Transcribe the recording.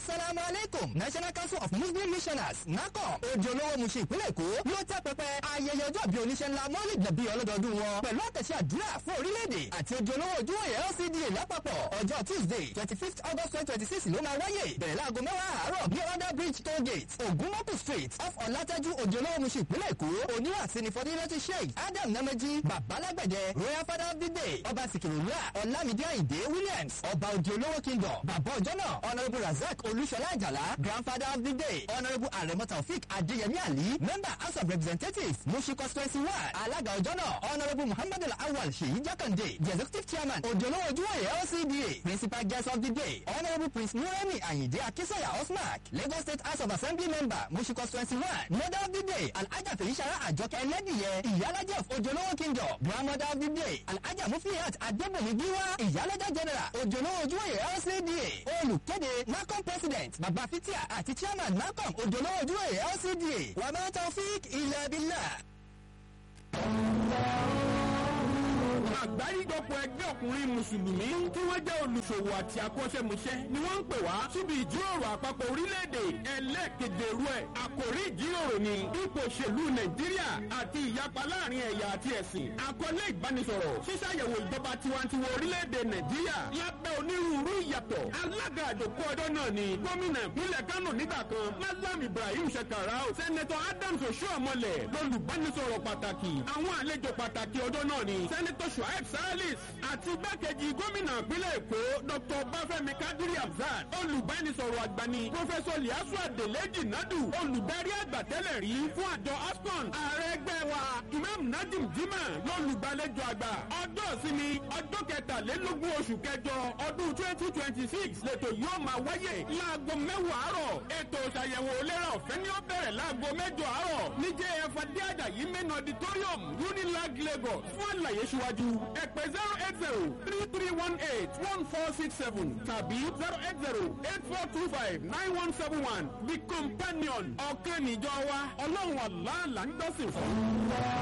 asalaamu aleykum national council of muslim missioners nacom ojú olówó muṣe ìpínlẹ̀ èkó ló tẹ́ pẹpẹ ayẹyẹ ọjọ́ bíi oníṣẹ́ ńlá mọ́lì nàbí ọlọ́dọọdún wọn pẹ̀lú àtẹ̀sí àdúrà fún orílẹ̀-èdè àti ojú olówó ojúwòye lcda lápapọ̀ ọjọ́ tuesday twenty fifth august twenty twenty six ló máa wáyé bẹ̀rẹ̀ láago mẹ́wàá àárọ̀ ní under bridge toll gate ogunmọ́kù street off ọ̀làtẹ́jú ojú olówó muṣe ìpínlẹ̀ èkó oníwàsí ni fọdúnlẹ́tì sheikh adam namaji babalágbẹ̀dẹ royal father of the day ọba sikirula ọlámídé àyìndé williams ọba ojú olówó kingdom bàbá ọjọ́ náà honourable razak olúṣọlá àjàlá grandfather of the day honourable aremo taofik adéyẹmí ali member house of representatives mushi constituency one alága ọjọ́ náà honourable muhammadu awal seyi jakande the executive chairman odolowo ojúwòye lcda principal guest of the day honourable prince nureni ayinde akínsọ̀yà osmark lagos state house of assembly member mushi constituency one mother of the day alhaja fèyísàrà àjọkẹ́ ẹlẹ́dìyẹ ìyálàjẹ́ of odolowo kingdom grandmother of the day alhaja mufiyat adébòmí gíwá ìyálàjẹ́ general odolowo ojúwòye lcda olùkéde macom president baba fitia àti chairman macom odolowo ojúwòye lcda wàmẹ́ taofik ilẹ̀ abilà. àgbáríjọpọ̀ ẹgbẹ́ ọkùnrin mùsùlùmí tí wọ́n jẹ́ olùṣòwò àti akọ́ṣẹ́mọṣẹ́ ni wọ́n ń pè wá síbi ìjíròrò àpapọ̀ orílẹ̀-èdè ẹlẹ́ẹ̀keje rú ẹ̀ àkòrí ìjíròrò ni ipò òṣèlú nàìjíríà àti ìyapa láàrin ẹ̀yà àti ẹ̀sìn àkọlé ìbánisọ̀rọ̀ ṣíṣàyẹ̀wò ìjọba tiwantiwa orílẹ̀-èdè nàìjíríà lábẹ́ onírúurú ìyàtọ̀ alága àjòkó ọjọ́ náà ni gómìnà ìpínlẹ̀ kánò nígbà kan malam ibrahim shekarau sẹ́nẹ́tọ̀ adams oṣuọmọlẹ̀ lọ́lùbánisọ̀rọ̀ pàtàkì àwọn àlejò pàtàkì ọjọ́ náà ni sẹ́nẹ́tọ̀ shuaib salis àti igbákejì gómìnà ìpínlẹ̀ èkó dr bafẹ́mi kadiri abzad olùbánisọ̀rọ̀ àgbàni pọfẹsọ liasu adeleji nadu olùdarí àgbà tẹ́lẹ̀ rí fún àjọ ascon ààrẹ ẹgbẹ́ wa imam nadim jimá lọ́lùgbàlejò àgbà ọjọ́ ìsinmi ọjọ́ kẹtàlélógún oṣù kẹjọ ọdún twenty twenty six lẹ́tọ̀ yóò máa wáyé láago mẹ́wàá àárọ̀ ètò ìṣàyẹ̀wò ìlera ọ̀fẹ́ ni ó bẹ̀rẹ̀ láago mẹ́jọ àárọ̀ ní jf adéàjàyí main auditorium unilag lagos fún àlàyé síwájú ẹ̀pẹ́ zero eight zero three three one eight one four six seven tàbí zero eight zero eight four two five nine one seven one the companion ọ̀kan níjọ wa ọlọ́run àlá là ń gbọ́sìn fún.